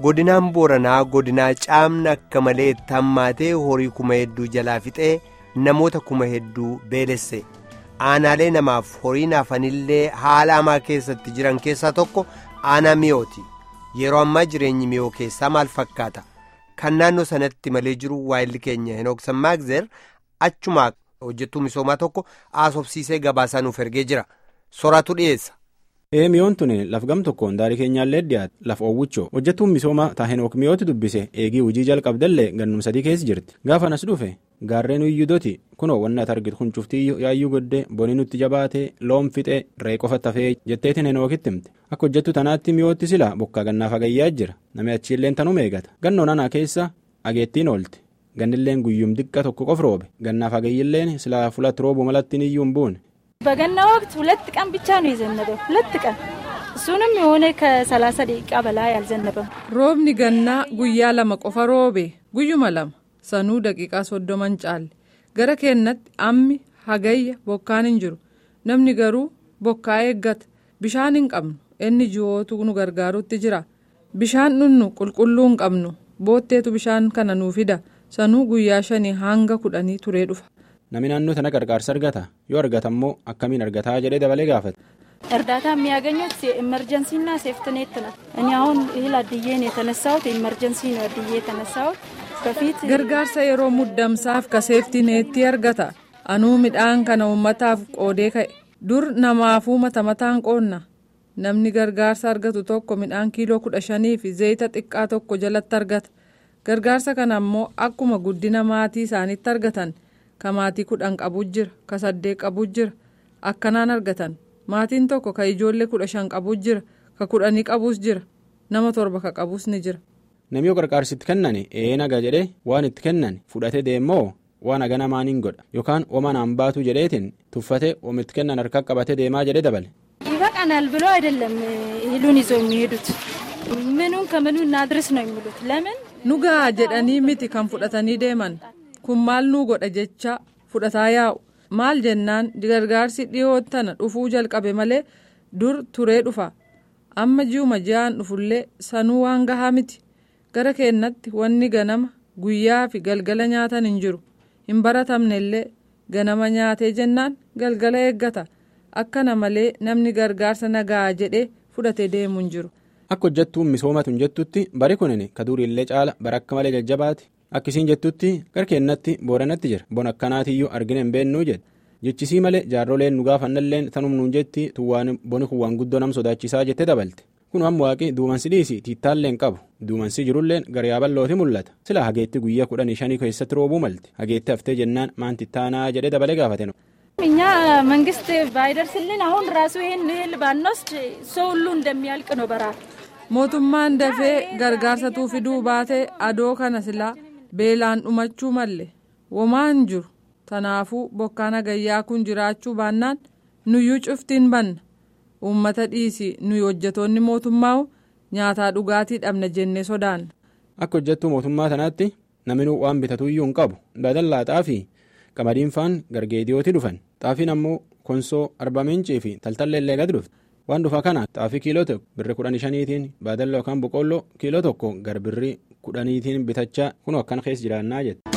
godinaan booranaa godinaa caamna akka malee tammaatee horii kuma hedduu jalaa fixee namoota kuma hedduu beelesse aanaalee namaaf horii naafanillee haala hamaa keessatti jiran keessaa tokko aanaa mi'ooti yeroo ammaa jireenyi mi'oo keessaa maal fakkaata kan naannoo sanatti malee jiru waayilli keenya henooksan maagzeer achumaa hojjettuu misoomaa tokko haasofsiisee gabaasaa nuuf ergee jira soraatu dhiyeessa. ee mi'oon tuni laf gam tokkoon daarii keenyaallee dhiyaate laf oowwichoo hojjettuun misoomaa taahenook mi'ooti dubbise eegii hojii jalqabdallee gannum sadii keessa jirti gaafa nas dhufe gaarreen iyyudooti kunoo wanni ati argitu kun cuftii yaayyuu godde bonii nutti jabaate loon fixee ree qofa tafee jetteetiin henookitti himte akka hojjettu tanaatti mi'ootti sila bokkaa gannaaf hagayyaa jira namni achiilleen tanuma eegata gannoon anaa keessa ageettiin oolte gannilleen guyyum diqqa tokko qof roobe gannaaf hagayyilleen sila fulatti roobu malattiin iyyuu hin buune. በገና ወቅት ሁለት ቀን ብቻ ነው የዘነበው። ሁለት ቀን እሱንም የሆነ ከሰላሳ ደቂቃ በላይ አልዘነበም። roobni gannaa guyyaa lama qofa roobe guyyuma lama sanuu daqiiqaa soddoman caalle gara keennatti ammi hagayya bokkaan hin jiru namni garuu bokkaa eeggata bishaan hin qabnu inni ji'ootu nu gargaarutti jira bishaan dhunnu qulqulluu hin qabnu bootteetu bishaan kana nuu fida sanuu guyyaa shanii hanga kudhanii turee dhufa. namni naannoo tana gargaarsa argata yoo argata immoo akkamiin argataa jedhee dabalee gaafate. እርዳታ የሚያገኙት ኤመርጀንሲና ሴፍትኔት ነው። እኔ አሁን እህል አድዬ ነው የተነሳሁት። ኤመርጀንሲ ነው አድዬ የተነሳሁት። በፊት gargaarsa yeroo muddamsaaf ka seeftineetti argata anuu midhaan kana uummataaf qoodee ka'e dur namaafuu mata mataan qoonna namni gargaarsa argatu tokko midhaan kiiloo kudha shanii fi zayita xiqqaa tokko jalatti argata gargaarsa kana immoo akkuma guddina maatii isaaniitti argatan ka maatii kudhan qabu jira ka saddeet qabu jira akkanaan argatan maatiin tokko ka ijoollee kudha shan qabu jira ka kudhanii qabus jira nama torba ka qabus ni jira. namni yoo gargaarsi itti kennan ee naga jedhee waan itti kennan fudhatee deemoo waan haga namaaniin godha yookaan oma naan baatu jedheetiin tuffatee oom itti kennan harka qabatee deemaa jedhee dabale. ይበቃናል ብሎ አይደለም እህሉን ይዘው የሚሄዱት ምኑን ከምኑ እናድርስ ነው የሚሉት ለምን nugaa jedhanii miti kan fudhatanii deeman kun maal nuu godha jecha fudhataa yaa'u maal jennaan gargaarsi dhiyoo tana dhufuu jalqabe malee dur turee dhufa amma ji'uma ji'aan dhufullee sanuu waan gahaa miti gara keennatti wanni ganama guyyaa fi galgala nyaatan hin jiru hin baratamne illee ganama nyaatee jennaan galgala eeggata akkana malee namni gargaarsa nagaa jedhee fudhatee deemu hin jiru. akka hojjettuun misoomatu hin jettutti bari kunin ka duriillee caala bara akka malee jajjabaati akkisiin jettutti gara keennatti booranatti jira bona akkanaatiyyuu argina hin beennuu jedhe jechisii malee jaarroleen nu gaafannalleen tanum nuun jetti tuwwaan boni kun waan guddoo nam sodaachisaa jettee dabalte kun amma waaqi duumansi dhiisi tiittaalleen qabu duumansi jirulleen gara yaaballooti mul'ata sila hageetti guyyaa kudhanii shanii keessatti roobuu malte hageetti haftee jennaan maan tittaanaa jedhee dabalee gaafate እኛ መንግስት ባይደርስልን አሁን ራሱ ይህን እህል ባንወስድ ሰው ሁሉ እንደሚያልቅ ነው በረሃብ mootummaan dafee gargaarsatuu fiduu baatee adoo kana silaa beelaan dhumachuu malle womaa hin jiru tanaafuu bokkaan hagayyaa kun jiraachuu baannaan nuyyuu cuftiin banna uummata dhiisii nuyi hojjetoonni mootummaa nyaataa dhugaatii dhabna jennee sodaanna. akka hojjettuu mootummaa tanaatti naminuu waan bitatuyyuu hin qabu badallaa xaafii qamadiin faan gargeediyooti dhufan xaafiin ammoo konsoo arbamincii fi taltalleellee gad dhufte. waan dhufa kana xaafii kiiloo tokko birri kudhanii shaniitiin baadalla yookaan boqqolloo kiiloo tokko gar birri kudhaniitiin bitachaa kun akkana keessa jiraannaa jette.